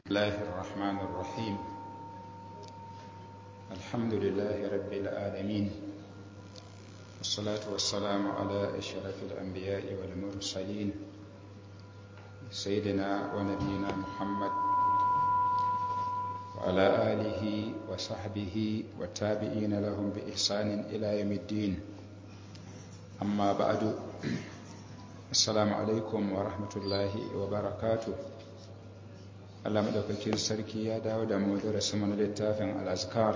الله الرحمن الرحيم الحمد لله رب العالمين والصلاة والسلام على أشرف الأنبياء والمرسلين سيدنا ونبينا محمد وعلى آله وصحبه والتابعين لهم بإحسان إلى يوم الدين أما بعد السلام عليكم ورحمة الله وبركاته Allah maɗaukakin sarki ya dawo da mu darasi mana littafin al'azkar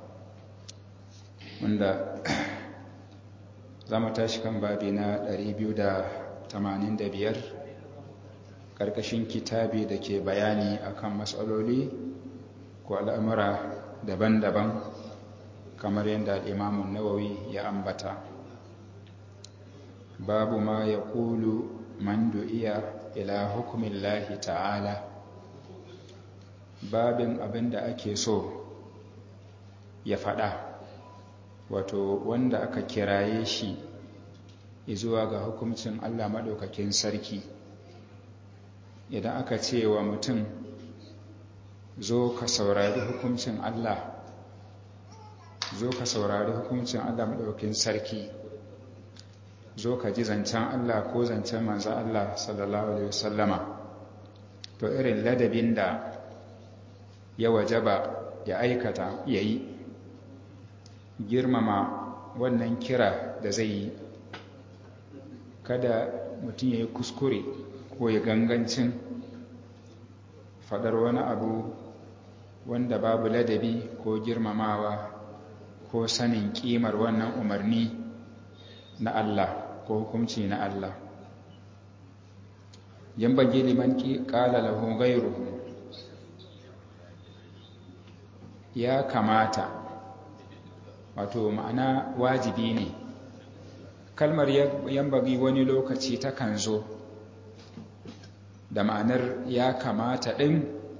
wanda za mu tashi kan babi na 285 ƙarƙashin kitabi da ke bayani akan matsaloli ko al'amura daban-daban kamar yadda al'imamun nawawi ya ambata babu ma ya ƙulu man du'iya ila hukumin lahi ta'ala babin abin da ake so ya faɗa wato wanda aka kiraye shi zuwa ga hukuncin Allah maɗaukakin sarki idan aka ce wa mutum zo ka saurari hukuncin Allah zo ka saurari hukuncin Allah maɗaukakin sarki zo ka ji zancen Allah ko zancen manzan Allah sallallahu Alaihi wasallama to irin ladabin da ya wajaba ya aikata ya yi girmama wannan kira da zai yi kada mutum ya yi kuskure ko ya gangancin faɗar wani abu wanda babu ladabi ko girmamawa ko sanin ƙimar wannan umarni na Allah ko hukunci na Allah yan bagi liman ƙala lahu gairuhu ya kamata wato ma'ana wajibi ne kalmar yambagi wani lokaci takan zo da ma'anar ya kamata ɗin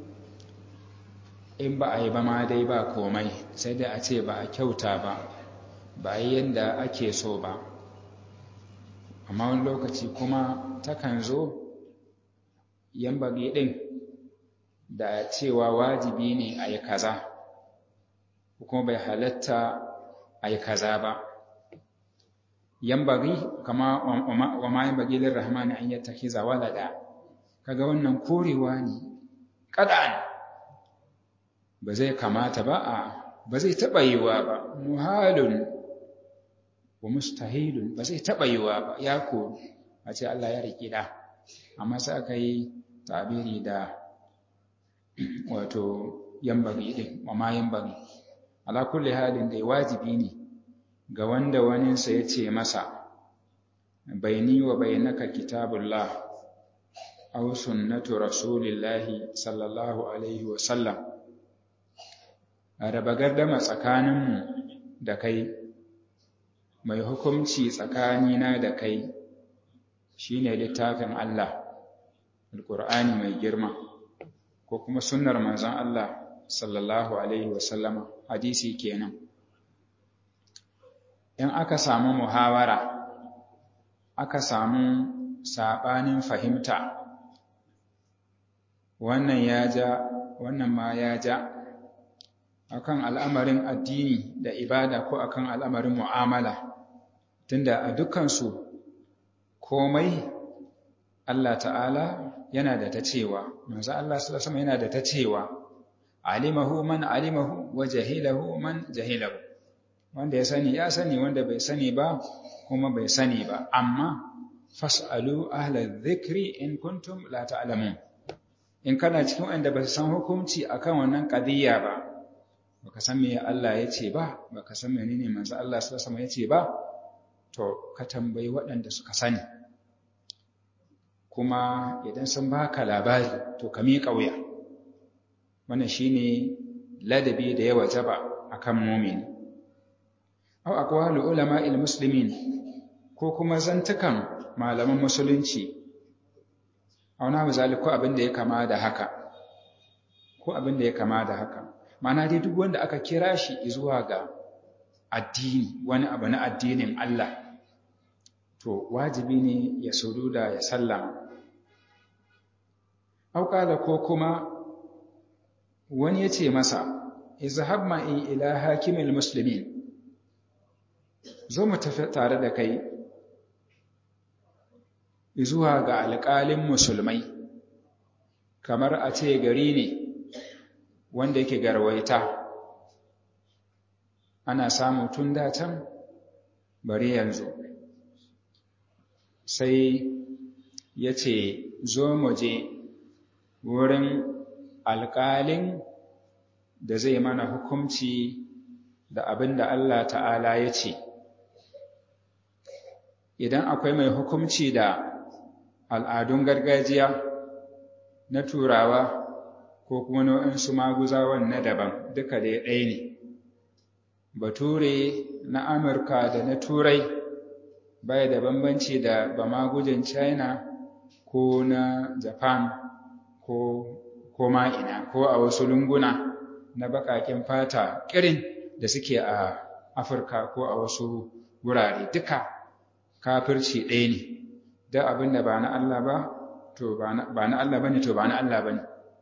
in ba a yi ba ma dai ba komai sai dai a ce ba a kyauta ba ba a yi yadda ake so ba amma wani lokaci kuma takan zo yambagi ɗin da cewa wajibi ne a yi kaza kuma bai halatta a yi kaza ba yambari kama wa ma yambagi lirrahmani an yi takiza walada kaga wannan korewa ne kadan ba zai kamata ba a ba zai taɓa yiwa ba muhalun wa mustahilun ba zai taɓa yiwa ba ya ko a ce Allah ya riƙi da amma sai aka yi tabiri da wato yambari ɗin wa ma yambari ala kulli halin dai wajibi ne ga wanda waninsa ya ce masa baini wa bainaka kitabullah aw sunnatu rasulillahi sallallahu alaihi wa sallam a raba gardama tsakaninmu da kai mai hukunci tsakanina da kai shine littafin Allah alqur'ani mai girma ko kuma sunnar manzon Allah sallallahu alaihi wasallama hadisi kenan in aka samu muhawara aka samu sabanin fahimta wannan ya ja wannan ma ya ja akan al'amarin addini da ibada ko akan al'amarin mu'amala tunda a dukansu komai Allah ta'ala yana da ta cewa manzo Allah sallallahu alaihi wasallam yana da ta cewa alimahu man alimahu wa jahilahu man jahilahu wanda ya sani ya sani wanda bai sani ba kuma bai sani ba amma fasalu ahla dhikri in kuntum la ta'lamun in kana cikin wanda ba su san hukunci akan wannan qadiyya ba baka san me Allah ya ce ba baka san menene manzo Allah sallallahu alaihi wasallam ya ce ba to ka tambayi waɗanda suka sani kuma idan sun baka labari to ka miƙa wuya wannan shine ladabi da ya wajaba akan mu'min aw aqwalu ulama'il muslimin ko kuma zantukan malaman musulunci aw na misali ko abin da ya kama da haka ko abin da ya kama da haka ma'ana dai duk wanda aka kira shi zuwa ga addini wani abu na addinin Allah to wajibi ne ya sujuda ya sallama aw ko kuma wani ya ce masa izhab ma'i ila hakimil muslimin zo mu tafi tare da kai zuwa ga alƙalin musulmai kamar a ce gari ne wanda yake garwaita ana samu tun can bari yanzu sai ya ce zo mu je wurin alƙalin da zai mana hukumci da abin da Allah ta'ala ya ce idan akwai mai hukumci da al'adun gargajiya na turawa ko kuma nau'insu maguzawan na daban duka da ɗaya ne bature na amurka da na turai baya da bambanci da bamagujin china ko na japan ko ko ina ko a wasu lunguna na baƙaƙen fata ƙirin da suke a afirka ko a wasu wurare duka kafirci ɗaya ne da abin da ba na Allah ba to ba na Allah bane to ba na Allah bane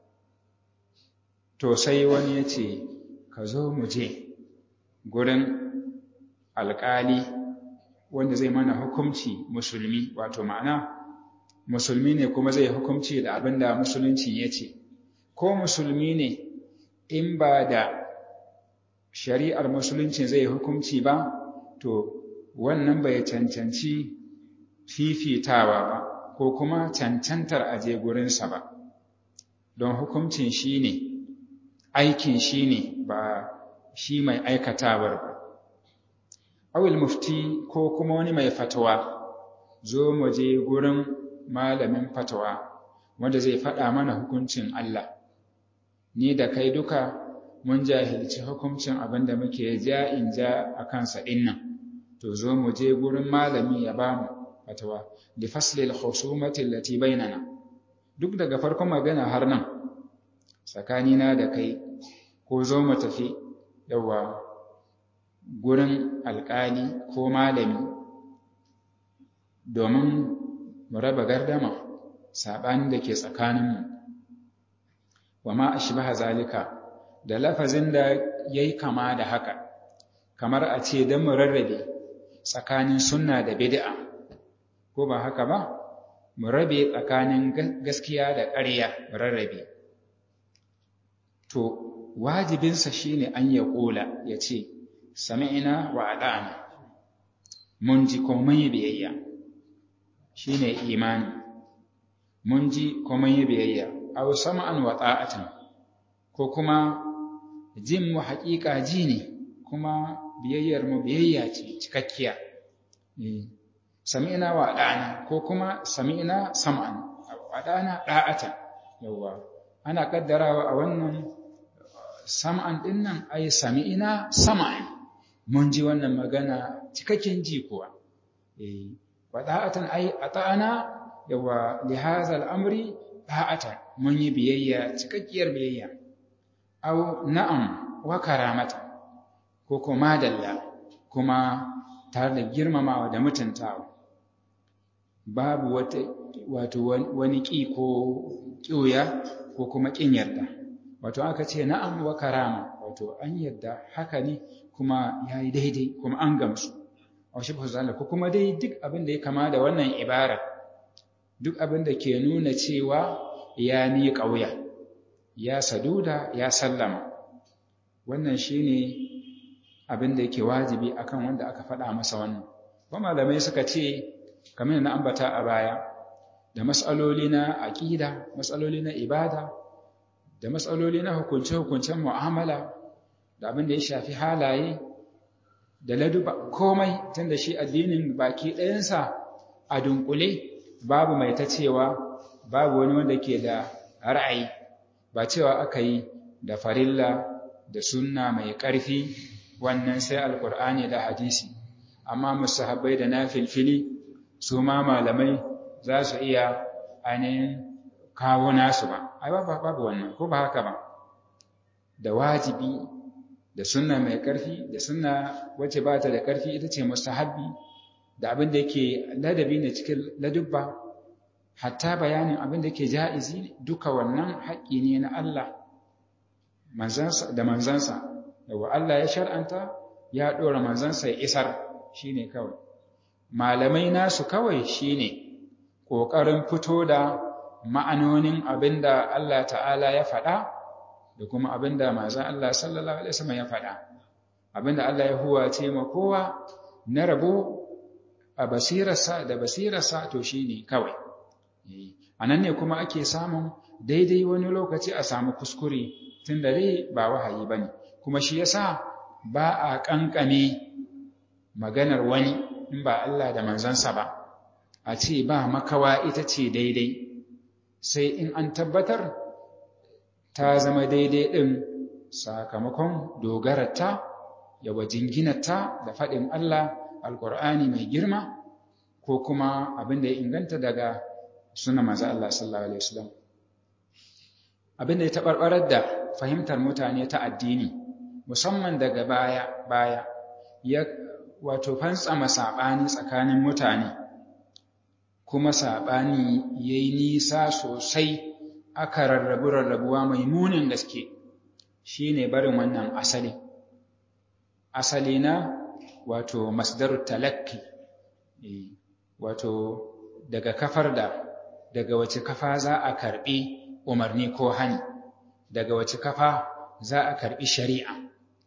to sai wani ya ce ka zo mu je gurin alƙali wanda zai mana hukumci musulmi wato ma'ana musulmi ne kuma zai hukumci da abin da musulunci ya ce ko musulmi ne in ba da shari'ar musulunci zai hukumci ba to wannan bai cancanci fifitawa ba ko kuma cancantar aje gurinsa ba don hukuncin shi ne aikin shi ne ba shi mai aikatawar ba awil mufti ko kuma wani mai fatawa zo mu je gurin malamin fatawa wanda zai faɗa mana hukuncin Allah ni da kai duka mun jahilci hukuncin abin da muke ja in ja a kansa dinnan to zo mu je gurin malami ya ba mu fatawa li faslil khusumati allati bainana duk daga farkon magana har nan tsakanina da kai ko zo mu tafi yawa gurin alƙali ko malami domin mu raba gardama saɓanin da ke tsakaninmu wa ma ashbaha zalika da lafazin da yayi kama da haka kamar a ce don mu rarrabe tsakanin sunna da bid'a ko ba haka ba mu rabe tsakanin gaskiya da ƙarya mu rarrabe to wajibinsa shine an ya ƙola ya ce sami'ina wa adana mun ji ko mun yi biyayya shine imani mun ji ko mun yi biyayya aw sam'an wa ta'atan ko kuma jin mu haƙiƙa ji ne kuma biyayyar mu biyayya ce cikakkiya sami'na wa da'ana ko kuma sami'na sam'an wa da'ana da'atan yawa ana kaddarawa a wannan sam'an din nan ai sami'na sam'an mun ji wannan magana cikakken ji kuwa eh wa da'atan ai ata'ana yawa li hadha al-amri da'atan mun yi biyayya cikakkiyar biyayya aw na'am wa karamata ko kuma dalla kuma tare da girmamawa da mutuntawa babu wata wato wani ƙi ko ƙiyoya ko kuma ƙin yarda wato aka ce na'am wa karama wato an yarda haka ne kuma ya yi daidai kuma an gamsu a shi ko kuma dai duk abin da ya kama da wannan ibara duk abin da ke nuna cewa ya ni ƙauya ya saduda ya sallama wannan shine abin da yake wajibi akan wanda aka faɗa masa wannan kuma malamai suka ce kamar na ambata a baya da mas'aloli na aqida mas'aloli na ibada da mas'aloli na hukunce-hukuncen mu'amala da abin da ya shafi halaye da laduba komai tunda shi addinin baki ɗayansa a dunkule babu mai ta cewa babu wani wanda ke da ra'ayi ba cewa aka yi da farilla da sunna mai ƙarfi wannan sai alkur'ani da hadisi amma musahabbai da nafilfili su ma malamai za su iya ainihin kawo nasu ba ai ba babu wannan ko ba haka ba da wajibi da sunna mai ƙarfi da sunna wacce ba ta da ƙarfi ita ce mustahabbi da abin da yake ladabi ne cikin ladubba hatta bayanin abin da yake ja'izi duka wannan haƙƙi ne na Allah manzansa da manzansa yawa Allah ya shar'anta ya dora manzansa ya isar shine kawai malamai nasu kawai shine kokarin fito da ma'anonin abinda Allah ta'ala ya faɗa da kuma abinda manzon Allah sallallahu alaihi wasallam ya faɗa abinda Allah ya huwace ma kowa na rabo a basirarsa da basirarsa to shine kawai anan ne kuma ake samun daidai wani lokaci a samu kuskure tun da dai ba wahayi bane kuma shi yasa ba a kankane maganar wani in ba Allah da manzansa ba a ce ba makawa ita ce daidai sai in an tabbatar ta zama daidai ɗin sakamakon dogararta yawa jinginarta da faɗin Allah alƙur'ani mai girma ko kuma abin da ya inganta daga suna maza Allah sallallahu Alaihi wasallam abin da ya taɓarɓarar da fahimtar mutane ta addini musamman daga baya baya ya wato fantsama saɓani tsakanin mutane kuma saɓani ya yi nisa sosai aka rarrabu rarrabuwa mai munin gaske shi ne barin wannan asali asali na wato masdarut talakki wato daga kafar da daga wace kafa za a karbi umarni ko hani daga wace kafa za a karbi shari'a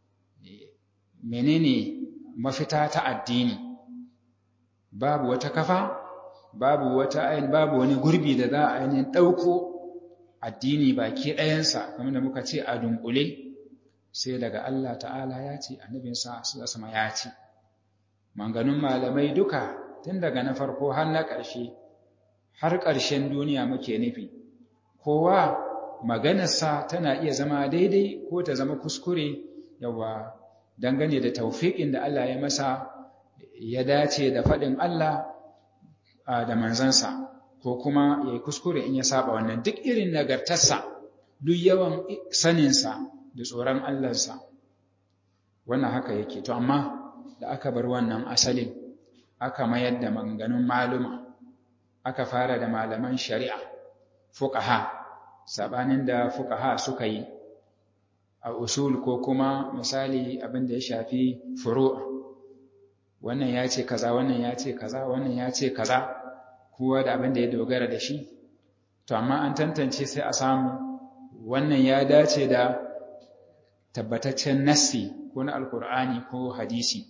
menene mafita ta addini babu wata kafa babu wata ayin babu wani gurbi da za a ainihin ɗauko addini baki ɗayansa kamar da muka ce a dunkule sai daga Allah ta'ala ya ce annabinsa su sama ya ce manganun malamai duka tun daga na farko har na ƙarshe har ƙarshen duniya muke nufi kowa maganarsa tana iya zama daidai ko ta zama kuskure yawa dangane da taufiƙin da Allah ya masa ya dace da faɗin Allah da manzansa ko kuma ya yi kuskure in ya saba wannan duk irin nagartarsa duk yawan saninsa da tsoron Allahnsa wannan haka yake to amma da aka bar wannan asalin aka mayar da maganganun maluma aka fara da malaman shari'a fuqaha sabanin da fuqaha suka yi a usul ko kuma misali abin da ya shafi furu'a wannan ya ce kaza wannan ya ce kaza wannan ya ce kaza kowa da abin da ya dogara da shi to amma an tantance sai a samu wannan ya dace da tabbataccen nassi ko na alkur'ani ko hadisi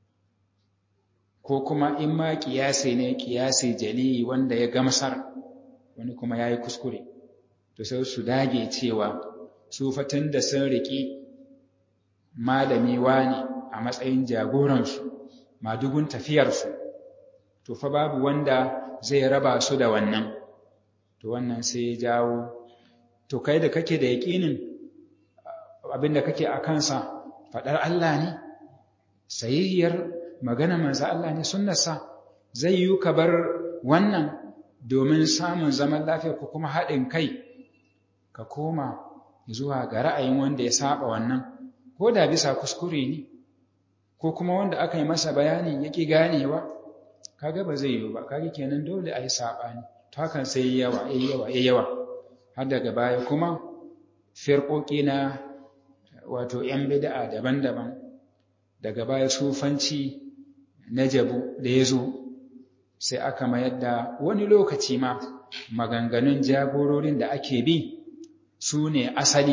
ko kuma in ma kiyasi ne kiyasi jali wanda ya gamsar wani kuma ya yi kuskure to sai su dage cewa su fatan da sun riƙi malami wani a matsayin jagoransu madugun tafiyarsu to fa babu wanda zai raba su da wannan to wannan sai ya jawo to kai da kake da yaƙinin abin da kake a kansa faɗar Allah ne sayayyar magana manzo Allah ne sunnarsa zai yi ka bar wannan domin samun zaman lafiya ko kuma haɗin kai ka koma zuwa ga ra'ayin wanda ya saba wannan ko da bisa kuskure ne ko kuma wanda aka yi masa bayani yake ganewa kaga ba zai yi ba kaga kenan dole a yi saɓani to hakan sai yawa yayi yawa yayi yawa har daga baya kuma firƙoƙi na wato ‘yan bida'a daban-daban daga baya sufanci na jabu da ya zo sai aka mayar da wani lokaci ma maganganun jagororin da ake bi su ne asali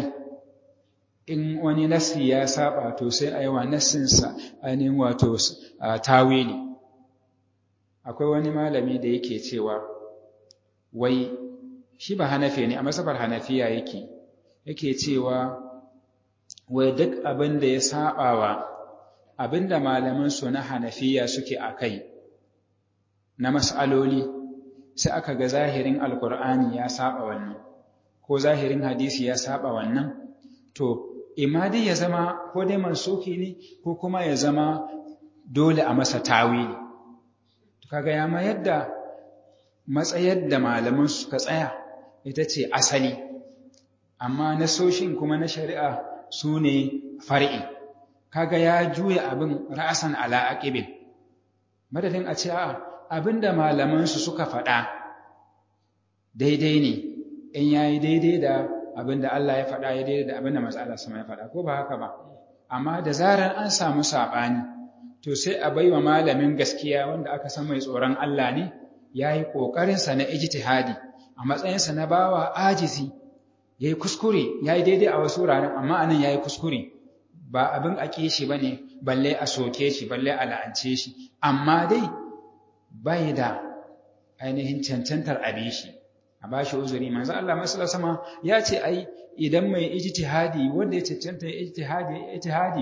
in wani nasi ya saba to sai a yi wa nassinsa ainihin wato tawili akwai wani malami da yake cewa wai shi ba hanafi ne a masabar hanafiya yake yake cewa wai duk abin da ya saɓawa abin da malamansu na hanafiya suke a kai na mas'aloli sai aka ga zahirin alkur'ani ya saɓa wannan ko zahirin hadisi ya saɓa wannan to imadi ya zama ko dai mansuki ne ko kuma ya zama dole a masa tawili kaga ya mayar da matsayar da malaman suka tsaya ita ce asali amma nasoshin kuma na shari'a su ne far'i kaga ya juya abin ra'asan ala aqibin madadin a ce a abinda malaman su suka faɗa daidai ne in yayi daidai da abinda Allah ya faɗa ya daidai da abinda manzo Allah sama ya faɗa ko ba haka ba amma da zarar an samu saɓani to sai a baiwa malamin gaskiya wanda aka san mai tsoron Allah ne ya yi ƙoƙarinsa na ijtihadi a matsayinsa na bawa ajizi ya yi kuskure ya yi daidai a wasu wuraren amma anan ya yi kuskure ba abin a ƙi shi ba ne balle a soke shi balle a la'ance shi amma dai bai da ainihin cancantar abi shi a ba shi uzuri manzo Allah masallar sama ya ce ai idan mai ijtihadi wanda ya cancanta ijtihadi ijtihadi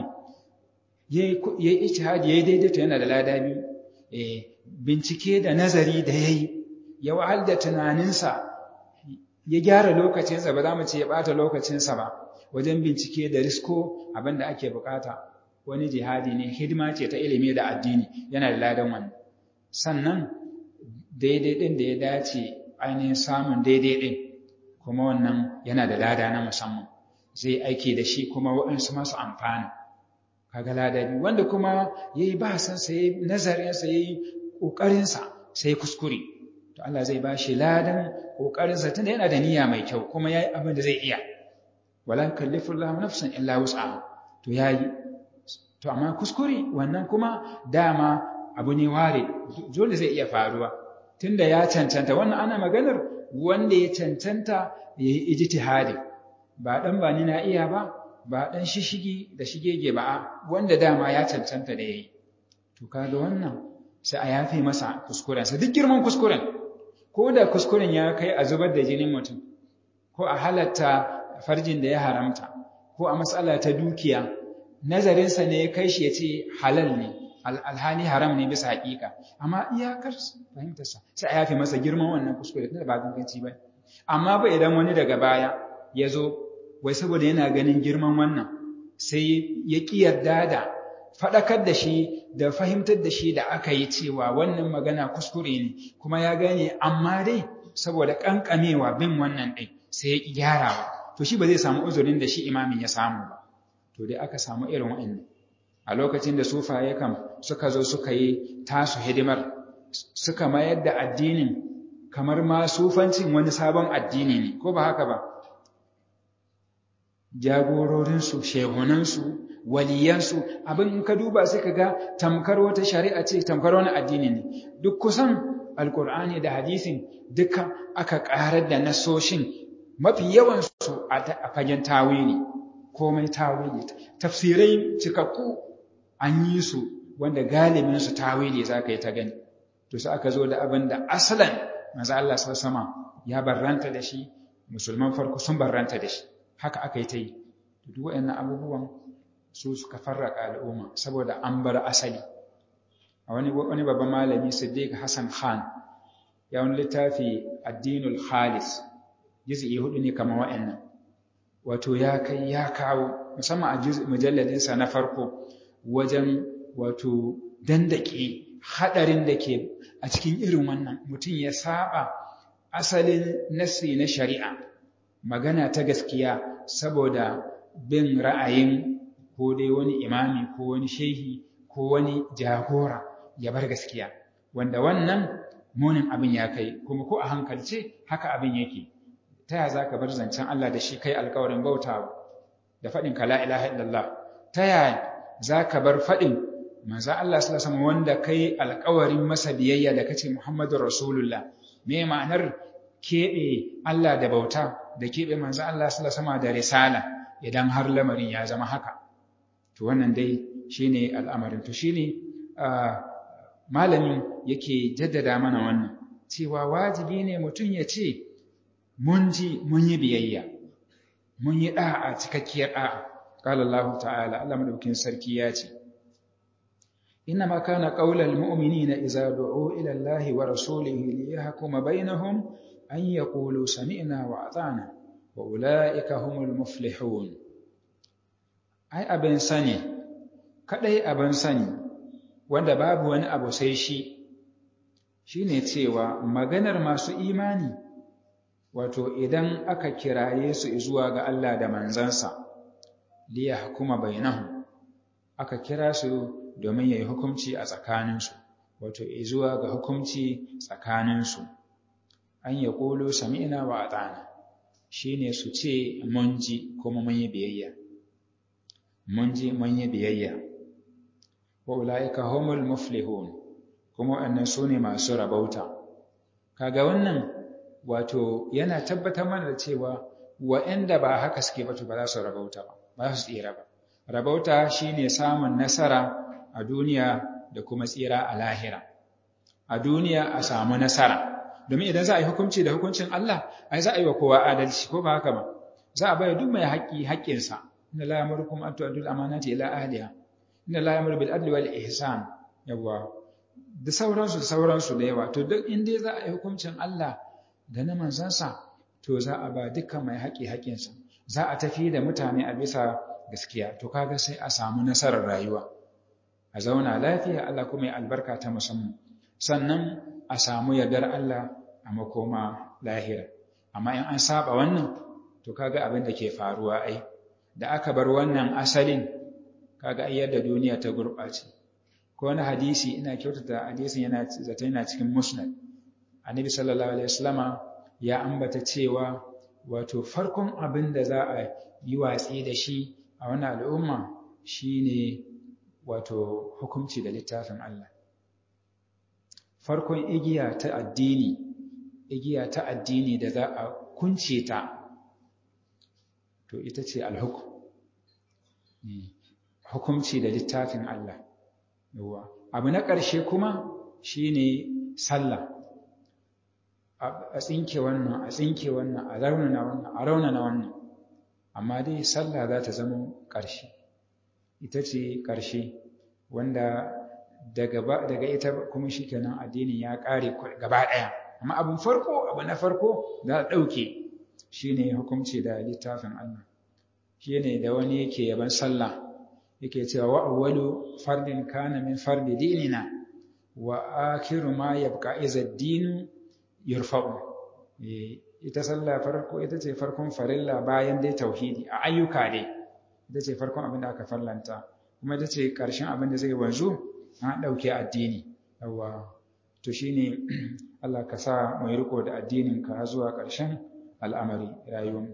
yayi ijtihadi yayi daidaito yana da lada biyu eh bincike da nazari da yayi ya wahal da tunaninsa ya gyara lokacinsa ba za mu ce ya bata lokacinsa ba wajen bincike da risko abinda ake bukata wani jihadi ne hidima ce ta ilimi da addini yana da ladan wannan sannan daidai din da ya dace ainihin samun daidai din kuma wannan yana da lada na musamman zai aiki da shi kuma waɗansu masu amfani kaga lada biyu wanda kuma ya yi bahasansa ya yi nazarinsa ya yi ƙoƙarinsa sai kuskure to Allah zai ba shi ladan ƙoƙarinsa tunda yana da niyya mai kyau kuma ya yi abin da zai iya wala kallifu Allah nafsan illa wus'aha to yayi to amma kuskure wannan kuma dama abu ne ware dole zai iya faruwa tunda ya cancanta wannan ana maganar wanda ya cancanta ya yi ijtihadi ba dan ba ni na iya ba ba dan shishigi da shigege ba wanda dama ya cancanta da yayi to kaga wannan sai a yafe masa kuskuren sa duk girman kuskuren ko da kuskuren ya kai a zubar da jinin mutum ko a halatta farjin da ya haramta ko a matsala ta dukiya nazarinsa ne ya kai shi ya ce halal ne alhali haram ne bisa haƙiƙa amma iyakar fahimtarsa sai a yafe masa girman wannan kuskure tunda ba ganganci ba amma ba idan wani daga baya ya zo wai saboda yana ganin girman wannan sai ya ƙi yarda da faɗakar da shi da fahimtar da shi da aka yi cewa wannan magana kuskure ne kuma ya gane amma dai saboda ƙanƙamewa bin wannan ɗin sai ya ƙi gyarawa to shi ba zai samu uzurin da shi imamin ya samu ba to dai aka samu irin wa'annan a lokacin da sufaye kam suka zo suka yi tasu hidimar suka mayar da addinin kamar ma sufancin wani sabon addini ne ko ba haka ba jagororinsu shehunansu waliyansu abin in ka duba sai ka ga tamkar wata shari'a ce tamkar wani addini ne duk kusan alkur'ani da hadisin duka aka ƙarar da nasoshin mafi yawansu a fagen tawili komai tawili tafsirai cikakku an yi su wanda galibin su tawili za ka yi ta gani to sai aka zo da abin da asalan maza Allah sama ya barranta da shi musulman farko sun barranta da shi haka aka yi ta yi duk waɗannan abubuwan su suka farraka al'umma saboda an bar asali a wani wani babban malami Siddiq Hassan Khan ya wani littafi addinul khalis juz'i hudu ne kamar wa'annan wato ya kai ya kawo musamman a mujalladinsa na farko wajen wato dandake hadarin da ke a cikin irin wannan mutum ya saba asalin nasi na shari'a magana ta gaskiya saboda bin ra'ayin ko dai wani imami ko wani shehi ko wani jagora ya bar gaskiya wanda wannan munin abin ya kai kuma ko a hankalce haka abin yake ta yaya za ka bar zancen Allah da shi kai alkawarin bautawa da faɗin ka la ilaha illallah ta yaya za ka bar faɗin manzo Allah sallallahu alaihi wanda kai alkawarin masa biyayya da kace Muhammadu Rasulullah me ma'anar keɓe Allah da bauta da keɓe manzo Allah sallallahu alaihi da risala idan har lamarin ya zama haka to wannan dai shine al'amarin to shine malamin yake jaddada mana wannan cewa wajibi ne mutum ya ce mun ji mun yi biyayya mun yi da'a cikakkiyar da'a qala Allah ta'ala Allah madaukin sarki ya ce inna ma kana qaulal mu'minina idza du'u ila Allah wa rasulihi liyahkuma bainahum an yaqulu sami'na wa ata'na wa ulaika humul muflihun ai abin sani kadai abin sani wanda babu wani abu sai shi shine cewa maganar masu imani wato idan aka kiraye su zuwa ga Allah da manzansa liya hukuma bainahum aka kira su domin yayi hukunci a tsakaninsu wato zuwa ga hukunci tsakaninsu an ya kulu sami'na wa ata'na shine su ce mun ji kuma mun yi biyayya mun ji mun yi biyayya wa ulaika humul muflihun kuma wannan su ne masu rabauta kaga wannan wato yana tabbatar mana da cewa wa'anda ba haka suke ba to ba za su rabauta ba ba su tsira ba rabauta shine samun nasara a duniya da kuma tsira a lahira a duniya a samu nasara domin idan za a yi hukunci da hukuncin Allah ai za a yi wa kowa adalci ko ba haka ba za a bayar duk mai haƙƙi haƙƙinsa inna la yamurukum an tu'addu al-amanati ila ahliha inna la yamuru bil adli wal ihsan yawa da sauransu da sauransu da yawa to duk in dai za a yi hukuncin Allah da na manzansa to za a ba dukkan mai haƙƙi haƙƙinsa za a tafi da mutane a bisa gaskiya to kaga sai a samu nasarar rayuwa a zauna lafiya Allah kuma ya albarka ta musamman sannan a samu yardar Allah a makoma lahira amma in an saba wannan to kaga abin da ke faruwa ai da aka bar wannan asalin kaga ai yadda duniya ta gurɓace ko wani hadisi ina kyautata hadisin yana zata yana cikin musnad annabi sallallahu alaihi wasallama ya ambata cewa wato farkon abin da za a yi watsi da shi a wannan al'umma shine wato hukunci da littafin Allah farkon igiya ta addini igiya ta addini da za a kunce ta to ita ce alhukum hukumci da littafin Allah yawa abu na ƙarshe kuma shine sallah a tsinke wannan a tsinke wannan a raunana wannan a raunana wannan amma dai sallah za ta zama ƙarshe ita ce ƙarshe wanda daga daga ita kuma shikenan addinin ya ƙare gaba ɗaya amma abin farko abu na farko za a ɗauke shine hukunci da littafin Allah shine da wani yake yaban sallah yake cewa wa awwalu fardin kana min fardi dinina wa akhiru ma yabqa iza dinu yurfa'u ita sallah farko ita ce farkon farilla bayan dai tauhidi a ayyuka dai ita ce farkon abin da aka farlanta kuma ita ce ƙarshen abin da zai wanzu an ɗauke addini yawa to shine Allah ka sa mu yi riko da addinin ka zuwa ƙarshen al'amari rayuwar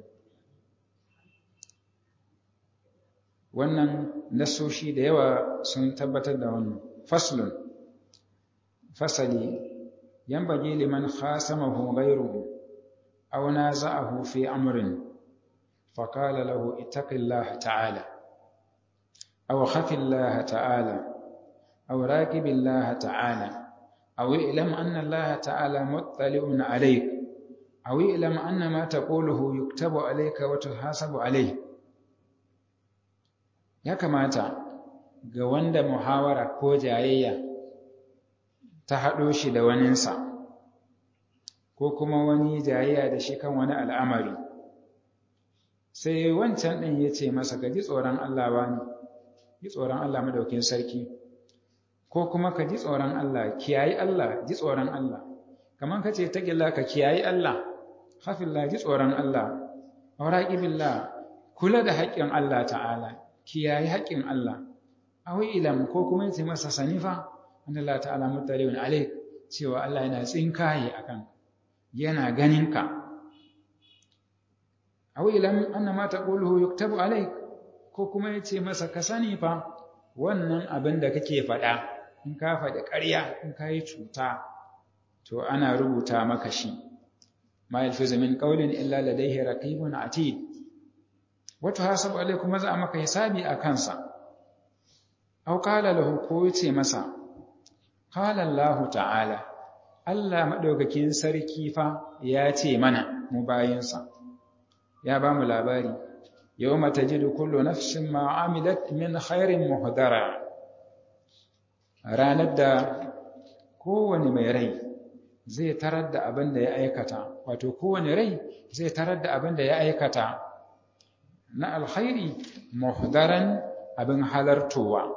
wannan nasoshi da yawa sun tabbatar da wannan faslun fasali yanbaghi liman khasamahu ghayruhu aw naza'ahu fi amrin faqala lahu ittaqillaha ta'ala aw khafillaha ta'ala aw raqibillaha ta'ala aw i'lam anna allaha ta'ala muttali'un 'alayk aw i'lam anna ma taquluhu yuktabu 'alayka wa tuhasabu 'alayhi ya kamata ga wanda muhawara ko jayayya ta haɗo shi da waninsa ko kuma wani jayayya da shi kan wani al'amari sai wancan ɗin ya ce masa ka ji tsoron Allah ba ne ji tsoron Allah madaukin sarki ko kuma ka ji tsoron Allah kiyayi Allah ji tsoron Allah kamar ka ce ta gila ka kiyayi Allah hafillah ji tsoron Allah auraƙibillah kula da haƙƙin Allah ta'ala kiyaye haƙƙin Allah awi ilam ko kuma yace masa sanifa wanda Allah ta'ala mutalibun alaik cewa Allah yana tsinkaye akan yana ganin ka awi ilam anna ma taquluhu yuktabu alaik ko kuma yace masa ka sani fa wannan abin da kake faɗa in ka faɗi ƙarya in ka yi cuta to ana rubuta maka shi ma yalfizu min qawlin illa ladayhi raqibun atid wato hasabu alai kuma za a maka hisabi a kansa aw qala lahu ko yace masa qala Allah ta'ala Allah madaukakin sarki fa ya ce mana mu bayinsa ya ba mu labari yawma tajidu kullu nafsin ma amilat min khairin muhdara ranar da kowane mai rai zai tarar da abin da ya aikata wato kowane rai zai tarar da abin da ya aikata na alkhairi muhdaran abin halartowa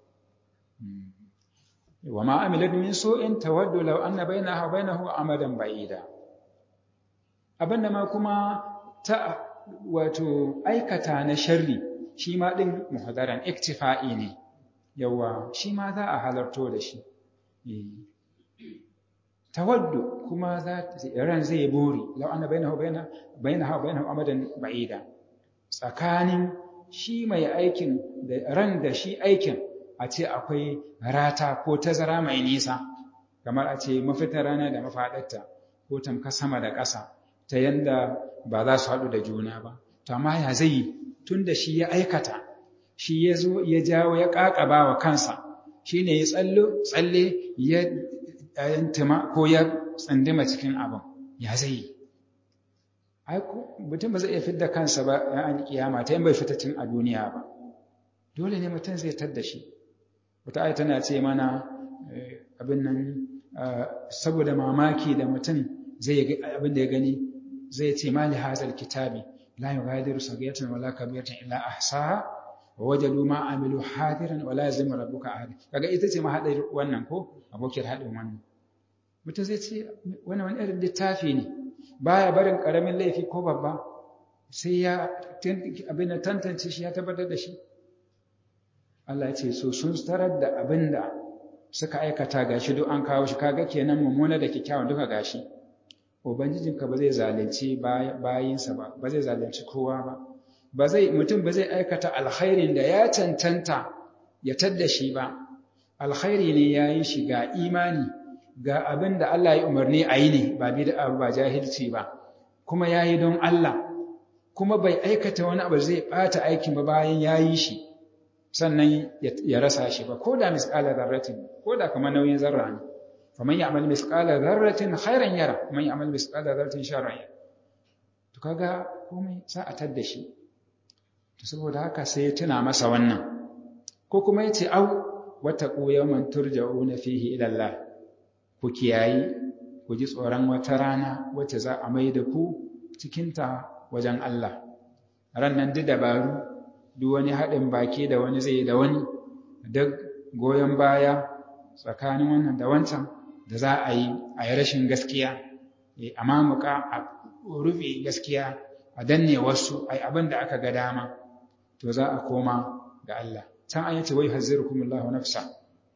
wa ma amilat min su'in tawaddu law anna bainaha wa bainahu amadan ba'ida abinda ma kuma ta wato aikata na sharri shi ma din muhdaran iktifa'i ne yawa shi ma za a halarto da shi tawaddu kuma ran zai buri lau anna bainahu baina bainaha bainahu amadan ba'ida tsakanin shi mai aikin da ran da shi aikin a ce akwai rata ko tazara mai nisa kamar a ce mafitar rana da mafaɗarta ko tamka sama da ƙasa ta yanda ba za su haɗu da juna ba to amma ya zai tun da shi ya aikata shi ya zo ya jawo ya ƙaƙaba wa kansa shi ne ya tsalle ya yantima ko ya tsandima cikin abin ya zai yi mutum ba zai iya fidda kansa ba ya an kiyama ta yin bai fitacin a duniya ba dole ne mutum zai tadda shi wata aya tana ce mana abin nan saboda mamaki da mutum zai abin da ya gani zai ce mali hazal kitabi la yughadiru saghiratan wala kabiratan illa ahsaha wa wajadu ma amilu hadiran wala yazlimu rabbuka ahad kaga ita ce mahadar wannan ko abokiyar hadin wannan mutum zai ce wannan wani irin littafi ne baya barin karamin laifi ko babba sai ya abin da tantance shi ya tabbatar da shi Allah ya ce so sun tarar da abin da suka aikata gashi duk an kawo shi kaga kenan mummuna da kyakkyawan duka gashi ubangijinka ba zai zalunci bayinsa ba ba zai zalunci kowa ba ba zai mutum ba zai aikata alkhairin da ya cancanta ya tadda shi ba alkhairi ne ya yi shi ga imani ga abin da Allah ya umarni a yi ne ba bid'a ba jahilci ba kuma ya yi don Allah kuma bai aikata wani abu zai bata aikin ba bayan ya yi shi sannan ya rasa shi ba ko da misƙala zarratin ko da kamar nauyin zarra ne faman ya'mal misqala dharratin khairan yara man ya'mal misqala dharratin sharran yara to kaga komai sa a tadda shi to saboda haka sai ya tuna masa wannan ko kuma yace au wattaqu yawman turja'una fihi ila Allah ku kiyayi ku ji tsoron wata rana wacce za a mai da ku cikin ta wajen Allah ran nan duk dabaru duk wani haɗin baki da wani zai da wani duk goyon baya tsakanin wannan da wancan da za a yi a yi rashin gaskiya a mamuka a rufe gaskiya a danne wasu a yi abin da aka ga dama to za a koma ga Allah can an yace wai hazzirukumullahu nafsa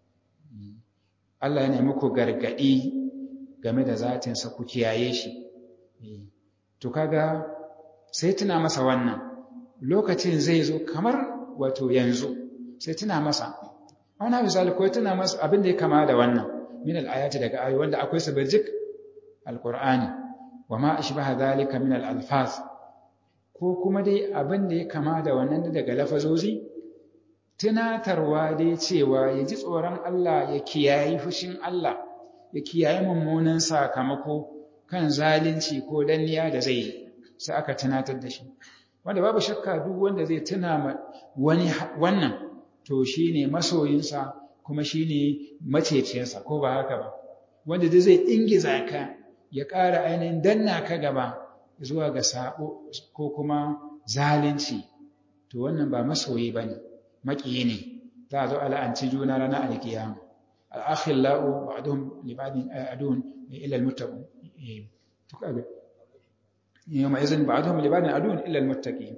Allah yana muku gargadi game da zatinsa ku kiyaye shi to kaga sai tuna masa wannan lokacin zai zo kamar wato yanzu sai tuna masa wani misali ko tuna masa abin da ya kama da wannan min al-ayati daga ayoyi wanda akwai su birjik al-Qur'ani wa ma ashbaha dhalika min al-alfaz ko kuma dai abin da ya kama da wannan daga lafazozi tunatarwa dai cewa ya ji tsoron Allah ya kiyayi fushin Allah ya kiyayi mummunan sakamako kan zalunci ko danniya da zai yi sai aka tunatar da shi wanda babu shakka duk wanda zai tuna wani wannan to shine masoyinsa kuma shine macecinsa ko ba haka ba wanda dai zai ingiza ka ya ƙara ainihin danna ka gaba zuwa ga sabo ko kuma zalunci to wannan ba masoyi bane maƙiyi ne za a zo ala'anci juna ranar alkiyama al'akhillau ba'dhum li ba'din adun illa almuttaqin to kaga yawma izin ba'dhum li ba'din adun illa almuttaqin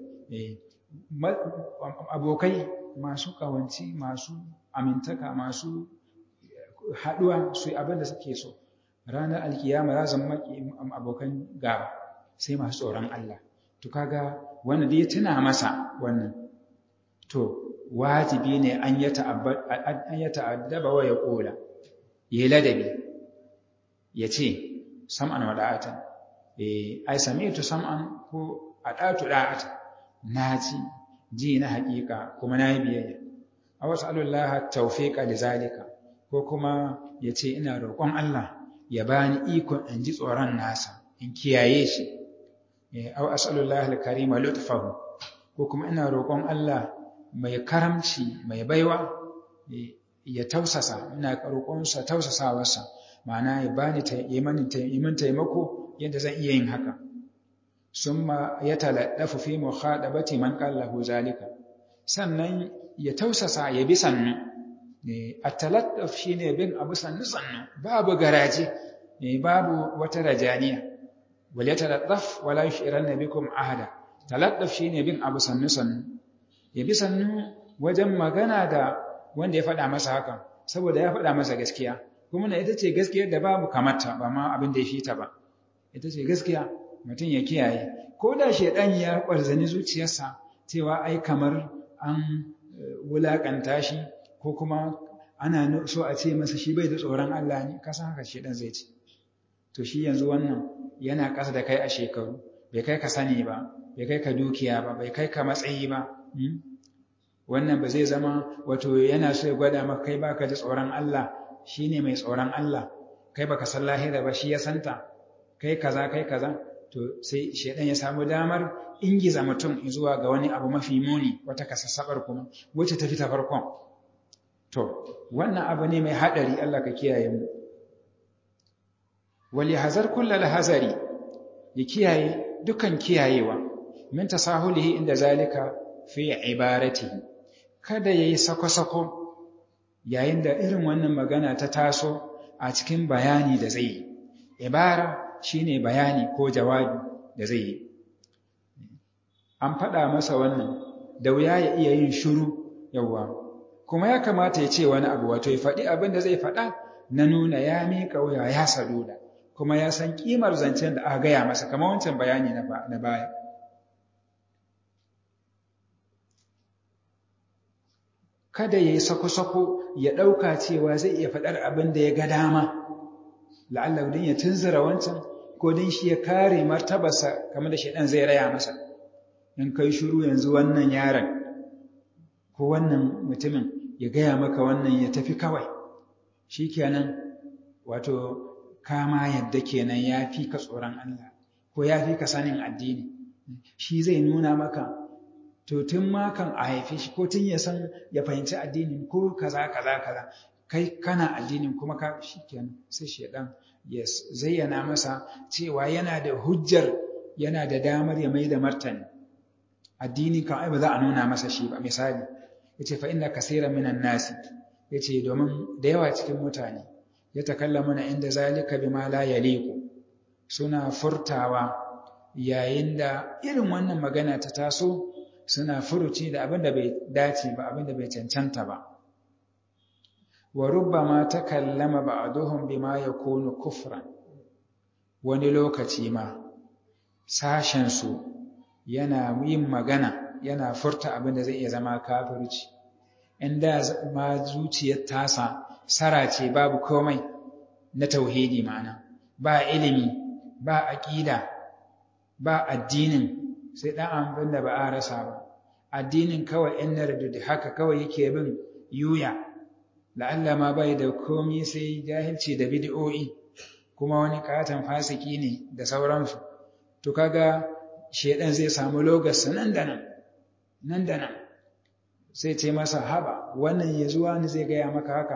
abokai masu kawanci masu amintaka masu haduwa su abin da suke so ranar alkiyama za zama abokan gaba sai masu tsoron Allah to kaga wannan da ya tuna masa wannan to wajibi ne an ya ta'addaba wa ya ƙola, ya ladabi, ya ce, sam'an wa ɗa'atan, ai, sami tu sam'an ko a ɗatu ɗa'ata, na ji, ji na haƙiƙa kuma na yi biyayya. A wasu Allah taufiƙa da zalika, ko kuma ya ce, ina roƙon Allah ya bani ikon in ji tsoron nasa, in kiyaye shi. Au as'alullah al-karima lutfahu, ko kuma ina roƙon Allah mai karamci mai baiwa ya tausasa ina roƙonsa tausasawarsa ma'ana ya bani min taimako yadda zan iya yin haka summa ya taladdafu fi mukhadabati man qallahu zalika sannan ya tausasa ya bi sannu at-taladduf shine bin abu sannu sannu babu garaje babu wata rajaniya wal yataladdaf wala yushiranna bikum ahada taladduf shine bin abu sannu sannu ya bi sannu wajen magana da wanda ya faɗa masa hakan saboda ya faɗa masa gaskiya kuma na ita ce gaskiyar da babu kamata ba ma abin da ya fita ba ita ce gaskiya mutum ya kiyaye ko da shaidan ya kwarzani zuciyarsa cewa ai kamar an wulakanta shi ko kuma ana so a ce masa shi bai da tsoron Allah ne kasan haka shaidan zai ce to shi yanzu wannan yana ƙasa da kai a shekaru bai kai ka sani ba bai kai ka dukiya ba bai kai ka matsayi ba wannan ba zai zama wato yana so ya gwada maka kai baka da tsoron Allah shine mai tsoron Allah kai baka san lahira ba shi ya santa kai kaza kai kaza to sai shedan ya samu damar ingiza mutum zuwa ga wani abu mafi muni wata kasassabar kuma wacce ta fita farkon to wannan abu ne mai hadari Allah ka kiyaye mu wali hazar kullal hazari ya kiyaye dukan kiyayewa min tasahulihi inda zalika fi ibaratihi kada yayi sako-sako yayin da irin wannan magana ta taso a cikin bayani da zai yi ibara shine bayani ko jawabi da zai yi an faɗa masa wannan da wuya ya iya yin shiru yawa kuma ya kamata ya ce wani abu wato ya faɗi abin da zai faɗa na nuna ya miƙa wuya ya saduda kuma ya san ƙimar zancen da aka gaya masa kamar wancan bayani na baya kada ya yi sako-sako ya ɗauka cewa zai iya faɗar abin da ya ga dama la'allah don ya tunzura wancan ko don shi ya kare martabarsa kamar da shaidan zai raya masa in kai shuru yanzu wannan yaron ko wannan mutumin ya gaya maka wannan ya tafi kawai shi kenan wato kama yadda kenan ya fi ka tsoron Allah ko ya fi ka sanin addini shi zai nuna maka to tun ma kan a haife shi ko tun ya san ya fahimci addinin ko kaza kaza kaza kai kana addinin kuma ka shikenan sai shedan ya zayyana masa cewa yana da hujjar yana da damar ya mai da martani addini kan ai ba za a nuna masa shi ba misali yace fa inna kaseeran minan nasi yace domin da yawa cikin mutane ya takallamuna inda zalika bima la yaliqu suna furtawa yayin da irin wannan magana ta taso suna furuci da abin da bai dace ba abin da bai cancanta ba wa rubbama takallama ba'duhum bima yakunu kufran wani lokaci ma sashen su yana yin magana yana furta abin da zai iya zama kafirci inda ma zuciyar tasa sarace babu komai na tauhidi ma'ana ba ilimi ba aqida ba addinin sai ɗan abin da ba a rasa ba addinin kawai ‘yan nardudu haka kawai yake bin yuya la'alla ma bai da komi sai jahilci da bid'o'i kuma wani katon fasiki ne da sauransu to kaga shedan zai samu logarsa nan da nan nan da nan sai ce masa haba wannan ya zuwa ni zai gaya maka haka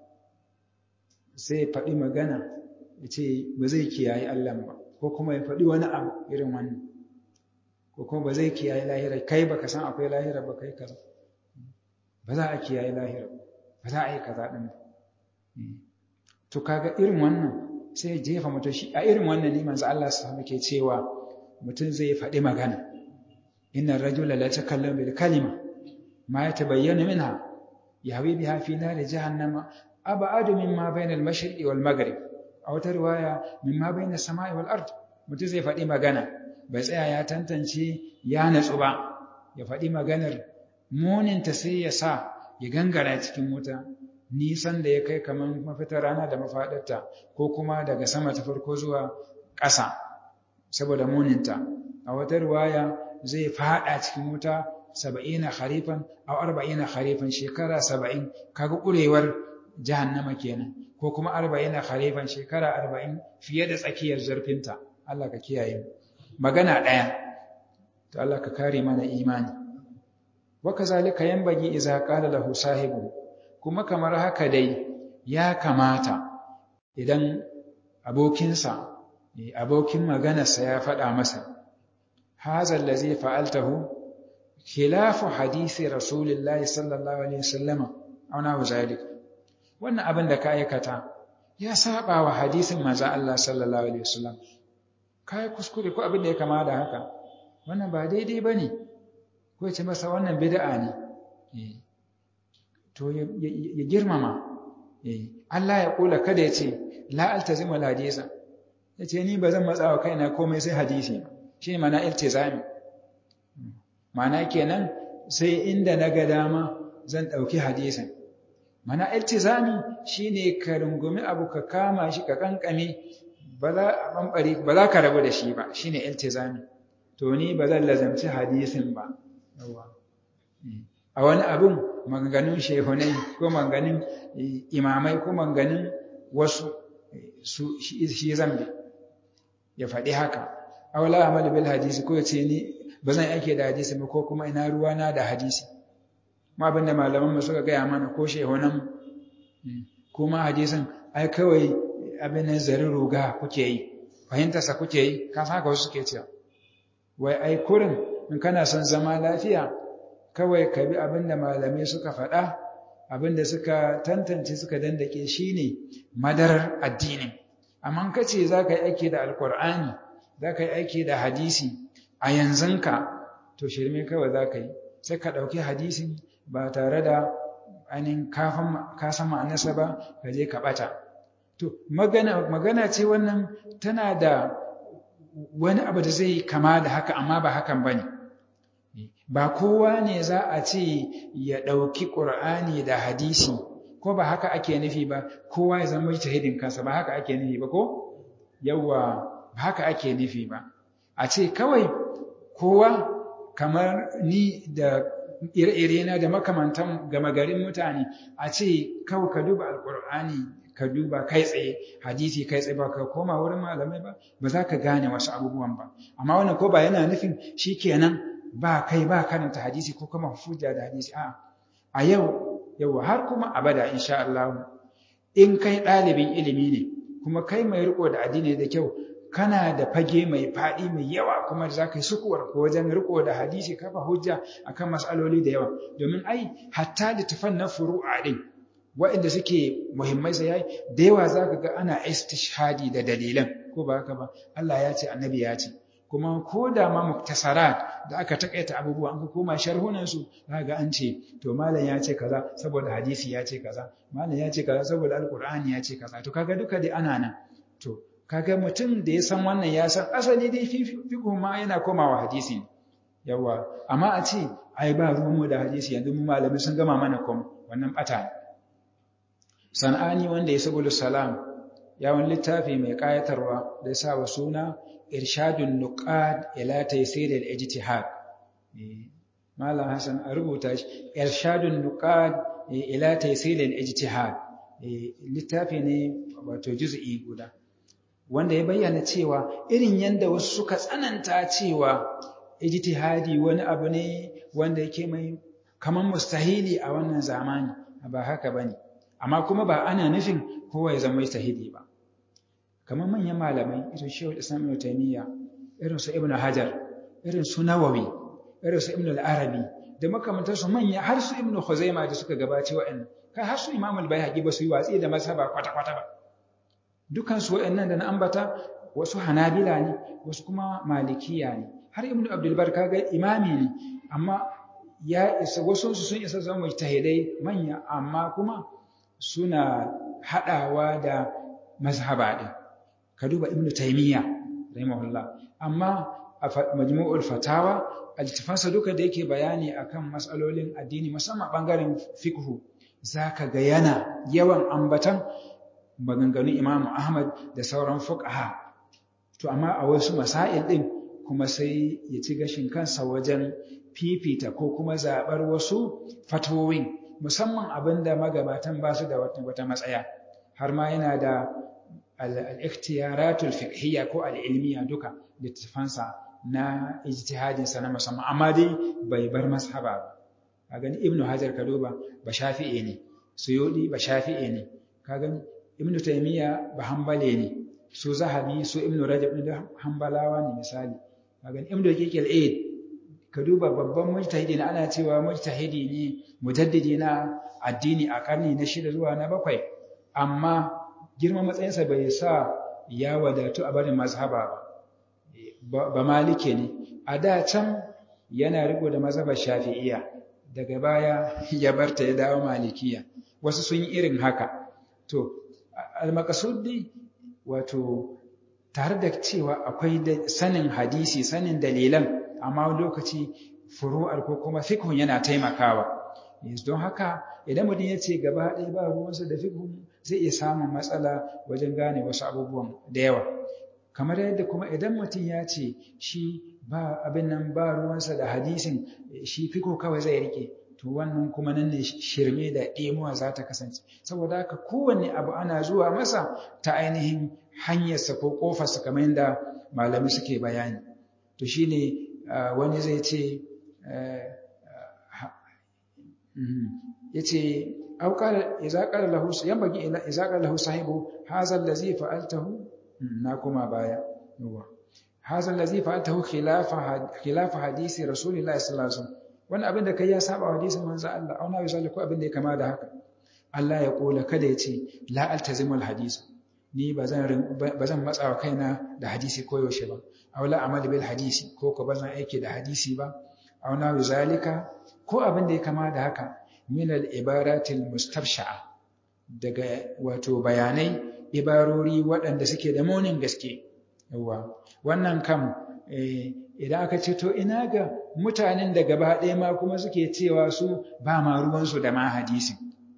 sai faɗi magana ya ce ba zai kiyaye Allah ba ko kuma ya faɗi wani abu irin wannan ko kuma ba zai kiyaye lahira kai baka san akwai lahira ba kai kaza ba za a kiyaye lahira ba za a yi kaza din to kaga irin wannan sai jefa mutum shi a irin wannan ne manzo Allah subhanahu ke cewa mutum zai faɗi magana inna rajula la takallamu bil kalima ma yatabayyana minha yahwi biha fi nar jahannama ab'adu mimma bayna al mashriqi wal maghrib a wata riwaya mimma bayna samai wal ard mutum zai faɗi magana bai tsaya ya tantance ya natsu ba ya faɗi maganar muninta sai ya sa ya gangara cikin wuta nisan da ya kai kamar mafitar rana da mafaɗarta ko kuma daga sama ta farko zuwa ƙasa saboda muninta a wata ruwaya zai faɗa cikin wuta saba'ina harifan a arba'ina harifan shekara saba'in kaga ƙurewar jahannama kenan ko kuma arba'ina harifan shekara arba'in fiye da tsakiyar zurfinta Allah ka kiyaye mu magana ɗaya to Allah ka kare mana imani waka zalika yanbaghi idza qala lahu sahibu kuma kamar haka dai ya kamata idan abokinsa abokin maganarsa ya faɗa masa hadha allazi fa'altahu khilafu hadisi rasulillahi sallallahu alaihi wasallam aw na zalik wannan abin da ka aikata ya saba wa hadisin manzo Allah sallallahu alaihi wasallam kai kuskure ko abin da ya kama da haka wannan ba daidai bane ko ce masa wannan bid'a ne to ya girmama Allah ya kula kada ya ce la altazimu hadisa ya ce ni ba zan matsa wa kaina komai sai hadisi shi ne mana iltizami mana kenan sai inda na ga dama zan ɗauki hadisin mana iltizami shi ne ka rungumi abu ka kama shi ka kankame ba za ka rabu da shi ba shi ne iltizami to ni ba zan lazamci hadisin ba a wani abun maganganun shehunai ko maganganun imamai ko maganganun wasu su shi zambi ya faɗi haka aula amal bil hadisi ko ce ni ba zan aike da hadisi ba ko kuma ina ruwana da hadisi ma abin da malaman mu suka gaya mana ko shehunan kuma hadisin ai kawai abin nan zari ruga kuke yi fahimtarsa kuke yi ka san haka wasu suke cewa wai ai kurin in kana son zama lafiya kawai ka bi abin da malamai suka faɗa abin da suka tantance suka dandake shi ne madarar addinin amma ka ce za ka yi aiki da alkur'ani za ka yi aiki da hadisi a yanzunka to shirme kawai za ka yi sai ka ɗauki hadisin ba tare da ainihin ka san ma'anarsa ba ka je ka ɓata to magana ce wannan tana da wani abu da zai kama da haka amma ba hakan ba ne ba kowa ne za a ce ya ɗauki ƙur'ani da hadisi ko ba haka ake nufi ba kowa ya zama hidin kansa ba haka ake nufi ba ko yawa ba haka ake nufi ba a ce kawai kowa kamar ni da ire-ire na da makamantan gama garin mutane a ce kawai ka duba alƙur'ani ka duba kai tsaye hadisi kai tsaye ba ka koma wurin malamai ba ba za ka gane wasu abubuwan ba amma wannan ko ba yana nufin shi kenan ba kai ba karanta hadisi ko kuma hujja da hadisi a a yau yau har kuma abada insha Allah in kai ɗalibin ilimi ne kuma kai mai riko da addini da kyau kana da fage mai faɗi mai yawa kuma da zaka yi sukuwar ko wajen riko da hadisi kafa hujja akan mas'aloli da yawa domin ai hatta littafan na furu'a din waɗanda suke muhimmai sai yayi da yawa zaka ga ana istishhadi da dalilan ko ba haka ba Allah ya ce annabi ya ce kuma ko da ma muktasarat da aka takaita abubuwa an koma sharhunan su ga an ce to malam ya ce kaza saboda hadisi ya ce kaza malam ya ce kaza saboda alqur'ani ya ce kaza to kaga duka dai ana nan to kaga mutum da ya san wannan ya san asali dai fiqh ma yana komawa hadisi yawa amma a ce ai ba ruwan mu da hadisi yanzu mu malamai sun gama mana kom wannan bata sanani wanda ya sabulu salam ya wani littafi mai kayatarwa da ya sa wa suna irshadun nuqad ila taysir al-ijtihad malam hasan a rubuta shi irshadun nuqad ila taysir al-ijtihad littafi ne wato juz'i guda wanda ya bayyana cewa irin yanda wasu suka tsananta cewa ijtihadi wani abu ne wanda yake mai kaman mustahili a wannan zamani ba haka bane amma kuma ba ana nufin kowa ya zama mustahili ba kamar manyan malamai irin shehu islam ibn taymiya irin su ibn hajar irin su nawawi irin su ibn al-arabi da makamantar su manya har su ibn khuzaima da suka gabace wa'annan kai har su imam al-baihaqi ba su yi watsi da mazhaba kwata kwata ba dukan su wa'annan da na ambata wasu hanabila ne wasu kuma malikiya ne har ibn abdul bar kaga imami ne amma ya isa wasu sun isa zama mujtahidai manya amma kuma suna hadawa da mazhaba din ka duba ibnu taymiya rahimahullah amma a majmu'ul fatawa altifansa duka da yake bayani akan matsalolin addini musamman bangaren fiqhu zaka ga yana yawan ambatan maganganun imamu ahmad da sauran fuqaha to amma a wasu masail din kuma sai ya ci gashin kansa wajen fifita ko kuma zabar wasu fatowin musamman abinda magabatan ba su da wata matsaya har ma yana da al-ikhtiyaratul fiqhiyya ko al-ilmiya duka littafansa na ijtihadinsa na musamman amma dai bai bar mashaba ba a gani ibnu hajar ka duba ba shafi'i ne suyudi ba shafi'i ne ka gani ibnu taymiya ba hanbali ne su zahabi su ibnu rajab da hanbalawa ne misali ka gani ibnu daqiq al-aid ka duba babban mujtahidi ne ana cewa mujtahidi ne mujaddidi na addini a karni na shida zuwa na bakwai amma girman matsayinsa bai sa ya wadatu a barin mazhaba ba ba malike ne a da can yana riko da mazhabar shafi'iyya daga baya ya barta ya dawo malikiya wasu sun yi irin haka to al-maqsud dai wato tare da cewa akwai sanin hadisi sanin dalilan amma lokaci furu'ar ko kuma fikhun yana taimakawa don haka idan mutum ya ce gaba ɗaya ba ruwansa da fikhun zai iya samun matsala wajen gane wasu abubuwan da yawa kamar yadda kuma idan mutum ya ce shi ba abin nan ba ruwansa da hadisin shi fiko kawai zai rike to wannan kuma nan ne shirme da ɗemuwa za ta kasance saboda haka kowanne abu ana zuwa masa ta ainihin hanyarsa ko ƙofarsa kamar yadda malami suke bayani to shine wani zai ce ya ce auƙar izaƙar lahu yan bagi izaƙar lahu sahibu hazal da zai fa'altahu na kuma baya hazal da zai fa'altahu khilafa hadisi rasulullahi sallallahu alaihi wasallam wani abin da kai ya saba hadisin manzo Allah auna ya zalika abin da ya kama da haka Allah ya kola kada ya ce la altazimul hadis ni bazan bazan matsawa kaina da hadisi ko yaushe ba aw la amal bil hadisi ko ko bazan aiki da hadisi ba auna ya zalika ko abin da ya kama da haka min al ibaratil mustabsha'a daga wato bayanai ibarori waɗanda suke da munin gaske yawa wannan kam idan aka ce to ina ga mutanen da gaba ɗaya ma kuma suke cewa su ba ma ruwansu da ma hadisi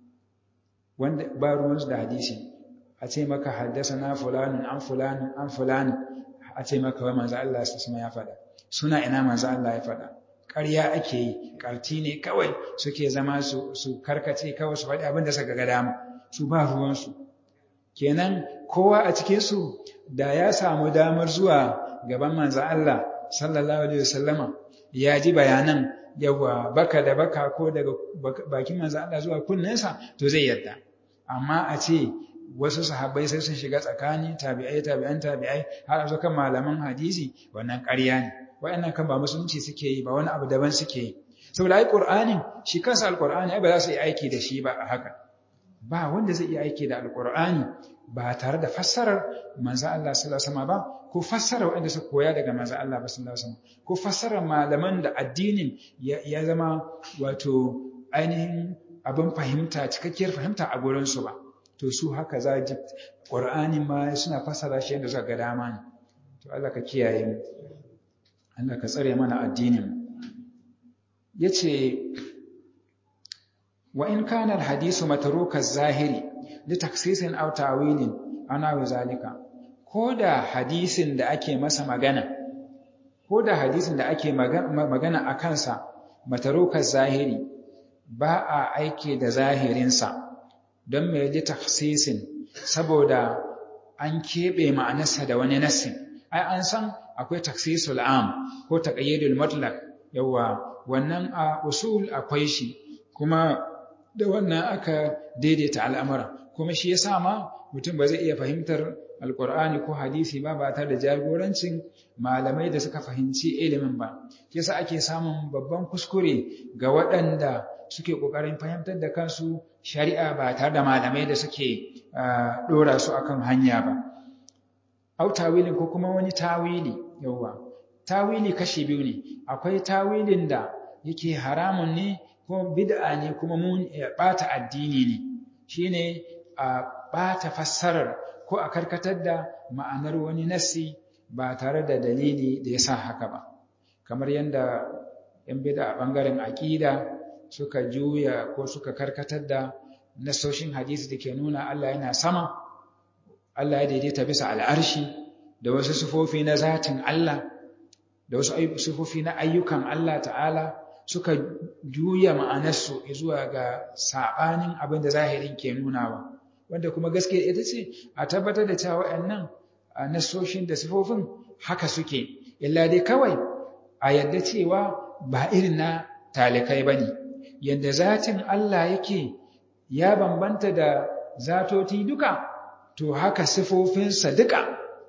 wanda ba ruwansu da hadisi a ce maka haddasa na fulanin an fulanin an fulanin a ce maka wai manzo Allah su ya faɗa suna ina manzo Allah ya faɗa ƙarya ake yi ƙarti ne kawai suke zama su su karkace kawai su faɗi abin da suka ga dama su ba ruwansu kenan kowa a cikin su da ya samu damar zuwa gaban manzo Allah sallallahu alaihi wasallama ya ji bayanan yawa baka da baka ko daga bakin manzo Allah zuwa kunnensa to zai yarda amma a ce wasu sahabbai sai sun shiga tsakani tabi'ai tabi'an tabi'ai har a zo kan malaman hadisi wannan ƙarya ne wayannan kan ba musulunci suke yi ba wani abu daban suke yi saboda ai qur'anin shi kansa alqur'ani ai ba za su yi aiki da shi ba a haka ba wanda zai iya aiki da alqur'ani ba tare da fassarar manzo Allah sallallahu alaihi wasallam ba ko fassara waɗanda suka koya daga manzo Allah sallallahu alaihi wasallam ko fassara malaman da addinin ya zama wato ainihin abin fahimta cikakkiyar fahimta a gurin su ba to su haka za ji Qur'ani ma suna fassara shi yadda suka ga dama ne to Allah ka kiyaye mu Allah ka tsare mana addinin yace wa in kana al-hadisu matruka zahiri li taksisin aw ta'wilin ana wa zalika ko da hadisin da ake masa magana ko da hadisin da ake magana a kansa matarukar zahiri ba a aiki da zahirinsa don mai li taksisin saboda an keɓe ma'anarsa da wani nassin ai an san akwai taksisul am ko taqayyidul mutlaq yawa wannan a usul akwai shi kuma da wannan aka daidaita al'amura kuma shi yasa ma mutum ba zai iya fahimtar alkur'ani ko hadisi ba ba tare da jagorancin malamai da suka fahimci ilimin ba yasa ake samun babban kuskure ga waɗanda suke ƙoƙarin fahimtar da kansu shari'a ba tare da malamai da suke ɗora su akan hanya ba au tawilin ko kuma wani tawili yauwa tawili kashi biyu ne akwai tawilin da yake haramun ne ko bid'a ne kuma mun ɓata addini ne shine a ɓata fassarar ko a karkatar da ma'anar wani nassi ba tare da dalili da ya sa haka ba kamar yadda yan bida a ɓangaren aƙida suka juya ko suka karkatar da nasoshin hadisi da ke nuna Allah yana sama Allah ya daidaita bisa al'arshi da wasu sufofi na zatin Allah da wasu sufofi na ayyukan Allah ta'ala suka juya ma'anarsu zuwa ga saɓanin abin da zahirin ke nunawa. wanda kuma gaskiya ita ce a tabbatar da cewa waɗannan nasoshin da sifofin haka suke illa dai kawai a yadda cewa ba irin na talikai ba ne yadda zatin Allah yake ya bambanta da zatoti duka to haka sifofinsa duka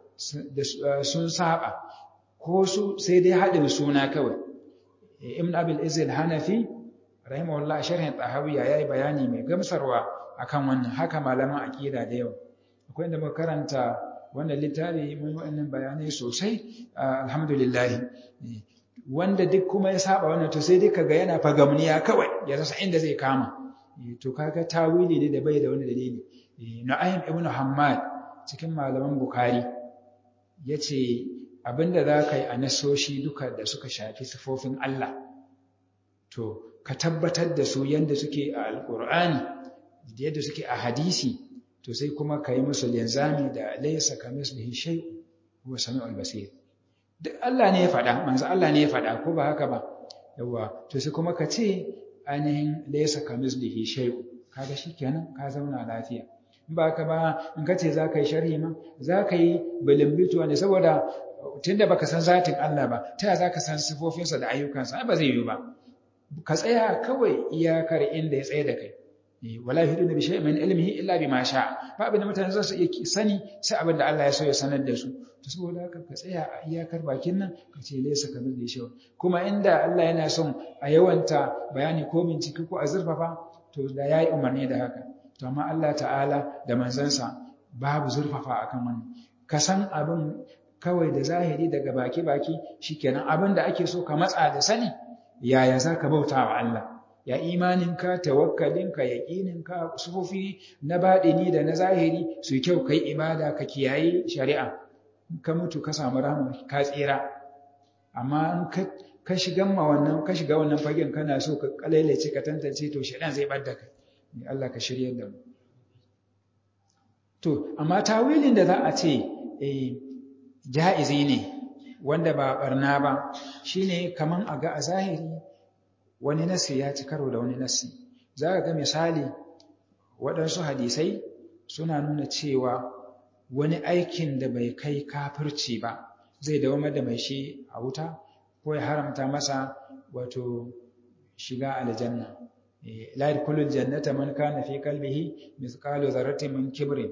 sun saba ko su sai dai haɗin suna kawai ibn abil izil hanafi rahimahullah sharhin tahawiya yayi bayani mai gamsarwa akan wannan haka malaman aqida da yawa akwai inda muka karanta wannan littafi mun wannan bayanai sosai alhamdulillah wanda duk kuma ya saba wannan to sai dai kaga yana fagamniya kawai ya rasa inda zai kama to kaga tawili ne da bai da wani dalili Nu'aym ibn Hammad cikin malaman Bukhari yace abinda za ka yi a nasoshi duka da suka shafi sifofin Allah to ka tabbatar da su yadda suke a alkur'ani da yadda suke a hadisi to sai kuma ka yi musu linzami da laysa kamislihi shay'un huwa samiul basir duk Allah ne ya faɗa manzo Allah ne ya faɗa ko ba haka ba yawa to sai kuma ka ce ainihin laysa kamislihi shay'un kaga shikenan ka zauna lafiya in ba haka ba in ka ce za ka yi sharhi ma za ka yi bilimbituwa ne saboda tunda baka san zatin Allah ba ta za ka san sifofinsa da ayyukansa ba zai yiwu ba ka tsaya kawai iyakar inda ya tsaye da kai wala yuhiduna bi shay'in min ilmihi illa bima sha ba abin da mutane za su iya sani sai abin da Allah ya so ya sanar da su to saboda haka ka tsaya a iyakar bakin nan ka ce laysa kamar da shi kuma inda Allah yana son a yawanta bayani ko bincike ko a zurfafa to da yayi umarni da haka to amma Allah ta'ala da manzansa babu zurfafa akan wannan ka san abin kawai da zahiri daga baki-baki shikenan abin da ake so ka matsa da sani yaya za ka bauta wa Allah ya imaninka tawakkalinka yaƙininka sufofi na baɗini da na zahiri su kyau kai ibada ka kiyaye shari'a ka mutu ka samu rahama ka tsira amma ka shiga ma wannan ka shiga wannan fagen kana so ka kalailace ka tantance to shedan zai bar da kai Allah ka shirye da mu to amma tawilin da za a ce eh ja'izi ne wanda ba barna ba shine kaman a ga a zahiri wani nasi ya ci karo da wani nasi za ka ga misali waɗansu hadisai suna nuna cewa wani aikin da bai kai kafirci ba zai dawamar da mai shi a wuta ko ya haramta masa wato shiga aljanna la yadkhulul jannata man kana fi qalbihi mithqalu dharratin min kibrin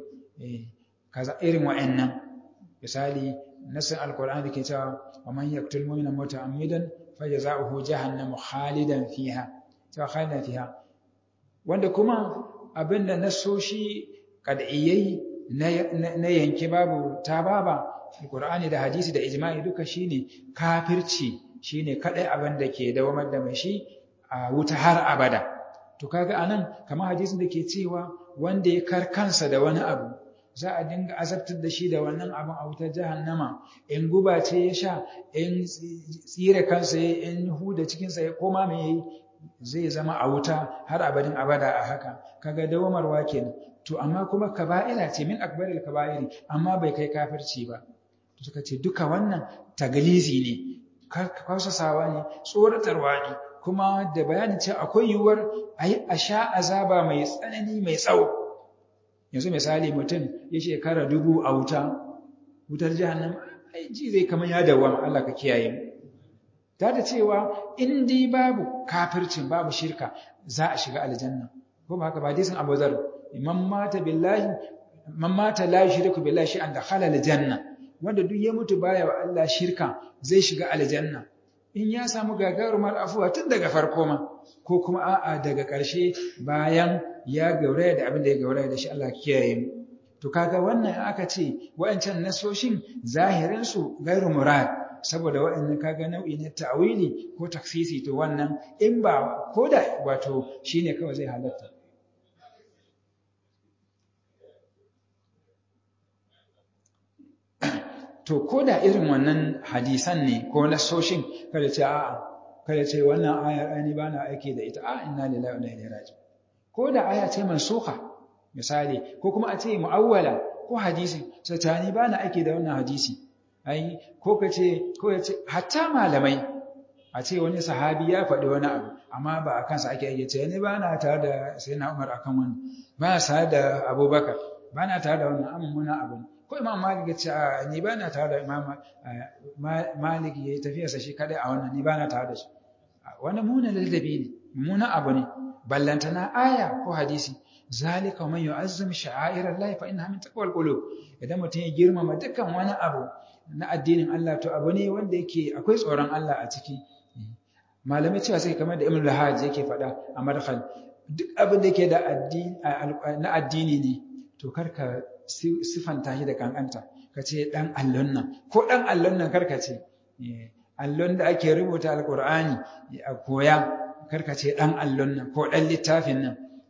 kaza irin wa'annan misali nasin alqur'ani ke cewa wa man yaqtul mu'mina muta'ammidan fajza'uhu jahannam khalidan fiha cewa khalidan fiha wanda kuma abinda nasoshi kad'iyai na yanke babu ta baba alqur'ani da hadisi da ijma'i duka shine kafirci shine kadai abin da ke dawamar da mai shi a wuta har abada to kaga anan kamar hadisin da ke cewa wanda ya kar kansa da wani abu za a dinga azabtar da shi da wannan abin a wutar jahannama in guba ce ya sha in tsire kansa ya in huda cikinsa ya koma mai yayi zai zama a wuta har abadin abada a haka kaga dawamarwa kenan to amma kuma kaba'ira ce min akbaril kaba'iri amma bai kai kafirci ba suka ce duka wannan tagalizi ne kausasawa ne tsoratarwa ne kuma da bayanin cewa akwai yiwuwar a yi a sha azaba mai tsanani mai tsawo yanzu misali mutum ya shekara dubu a wuta wutar jahannam ai ji zai kamar ya dawama Allah ka kiyaye mu ta da cewa in dai babu kafircin babu shirka za a shiga aljanna ko ba haka ba hadisin Abu Dharr man mata billahi man mata la yushriku billahi shay'an dakhala aljanna wanda duk ya mutu baya wa Allah shirka zai shiga aljanna in ya samu gagarumar afuwa tun daga farko ma ko kuma a'a daga ƙarshe bayan ya gauraya da abin da ya gauraya da shi Allah kiyaye mu to kaga wannan aka ce wa'ancan nasoshin zahirin su gairu murad saboda wa'annan kaga nau'i ne ta'wili ko taksisi to wannan in ba koda wato shine kawai zai halatta to ko da irin wannan hadisan ne ko nasoshin kada ce a'a kada ce wannan ayar ani ba na aiki da ita a inna lillahi wa inna ilaihi raji'un ko da aya ce mansuha misali ko kuma a ce mu'awwala ko hadisi sai ta ni ba na aiki da wannan hadisi ai ko ka ce ko ya ce hatta malamai a ce wani sahabi ya faɗi wani abu amma ba a kansa ake aiki ce ni ba na tare da sayyidina Umar akan wannan ba na tare da Abubakar ba na tare da wannan amma abu ko imam malik ya ce a ni ba na tare da imam malik ya yi tafiyarsa shi kadai a wannan ni ba na tare da shi wani muna ladabi ne muna abu ne ballantana aya ko hadisi zalika man yu'azzim sha'air Allah fa innaha min taqwal qulub idan mutum ya girmama dukkan wani abu na addinin Allah to abu ne wanda yake akwai tsoron Allah a ciki malamai cewa sai kamar da Ibn Lahaj yake faɗa a madkhal duk abin da yake da addini na addini ne to karka sifanta shi da kankanta ka ce ɗan allon nan ko ɗan allon nan karka ce allon da ake rubuta alkur'ani a koya karka ce ɗan allon nan ko ɗan littafin nan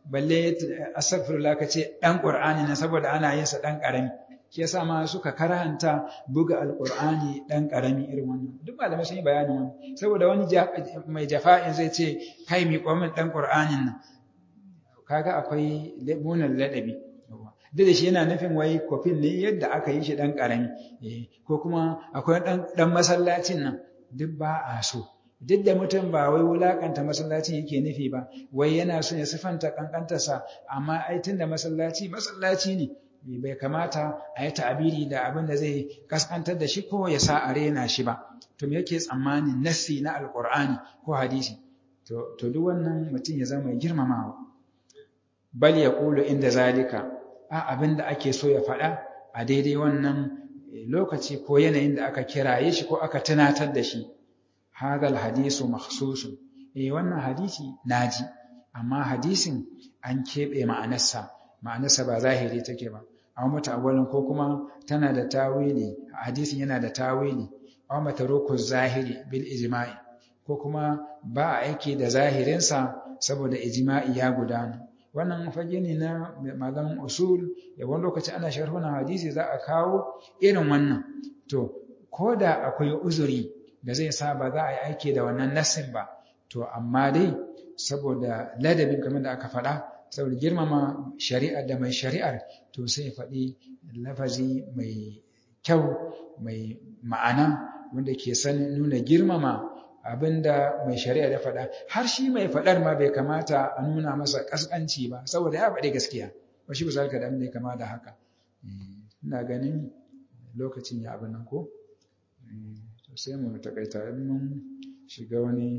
balle astaghfirullah ka ce dan qur'ani na saboda ana yin sa dan karami shi yasa ma suka karanta buga alqur'ani dan karami irin wannan duk malamai sun yi bayani wannan saboda wani mai jafa'in zai ce kai mi min dan qur'anin nan kaga akwai munan ladabi duk da shi yana nufin wai kofin ne yadda aka yi shi dan karami ko kuma akwai dan dan masallacin nan duk ba a so duk da mutum ba wai wulakanta masallacin yake nufi ba wai yana so ya sifanta kankantarsa amma ai tunda masallaci masallaci ne bai kamata a yi ta'abiri da abin da zai kaskantar da shi ko ya sa a rena shi ba to me yake tsammanin nassi na alqur'ani ko hadisi to to duk wannan mutum ya zama mai girmamawa bal yaqulu inda zalika a abin da ake so ya faɗa a daidai wannan lokaci ko yanayin da aka kiraye shi ko aka tunatar da shi hadal hadisu makhsusun eh wannan hadisi naji amma hadisin an keɓe ma'anarsa ma'anarsa ba zahiri take ba aw mutawallin ko kuma tana da tawili hadisin yana da tawili aw mataruku zahiri bil ijma'i ko kuma ba aiki da zahirinsa saboda ijma'i ya gudana wannan fage ne na malaman usul da wani lokaci ana sharhunan hadisi za a kawo irin wannan to ko da akwai uzuri da zai sa ba za a yi aiki da wannan nassin ba to amma dai saboda ladabin kamar da aka faɗa saboda girmama shari'ar da mai shari'ar to sai faɗi lafazi mai kyau mai ma'ana wanda ke san nuna girmama abinda mai shari'a ya faɗa har shi mai faɗar ma bai kamata a nuna masa ƙasƙanci ba saboda ya faɗi gaskiya ba shi bisa ka da ya kama da haka ina ganin lokacin ya abin nan ko sai mu takaita in mun shiga wani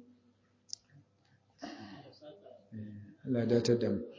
Allah datar da mu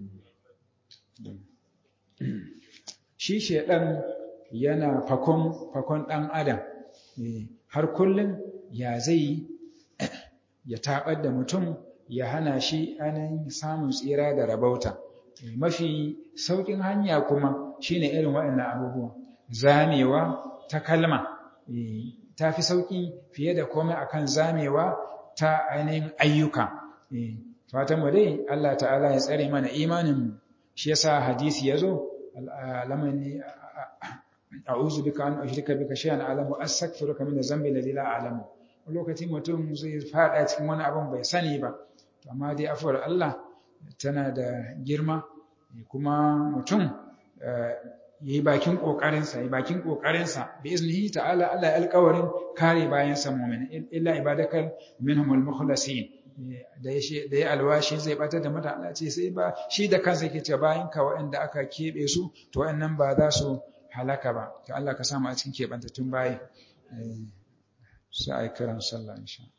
shi shedan yana fakon fakon dan adam har kullum ya zai ya tabar da mutum ya hana shi ainihin samun tsira da rabauta mafi saukin hanya kuma shine irin waɗannan abubuwa zamewa ta kalma ta fi sauki fiye da komai akan zamewa ta ainihin ayyuka fatan mu dai Allah ta'ala ya tsare mana imanin shi yasa hadisi yazo lamani a'udhu bika an ushrika bika shay'an a'lamu astaghfiruka min dhanbi alladhi la a'lamu lokacin mutum zai fada cikin wani abin bai sani ba amma dai afuwar Allah tana da girma kuma mutum yayi bakin kokarinsa yayi bakin kokarinsa bi iznihi ta'ala Allah ya alƙawarin kare bayan sa mu'min illa ibadakal minhumul mukhlasin da ya da ya alwashi zai batar da mutane ce sai ba shi da kansa yake cewa bayan ka waɗanda aka kebe su to waɗannan ba za su halaka ba to Allah ka samu a cikin kebantattun bayi sai ai kiran sallah insha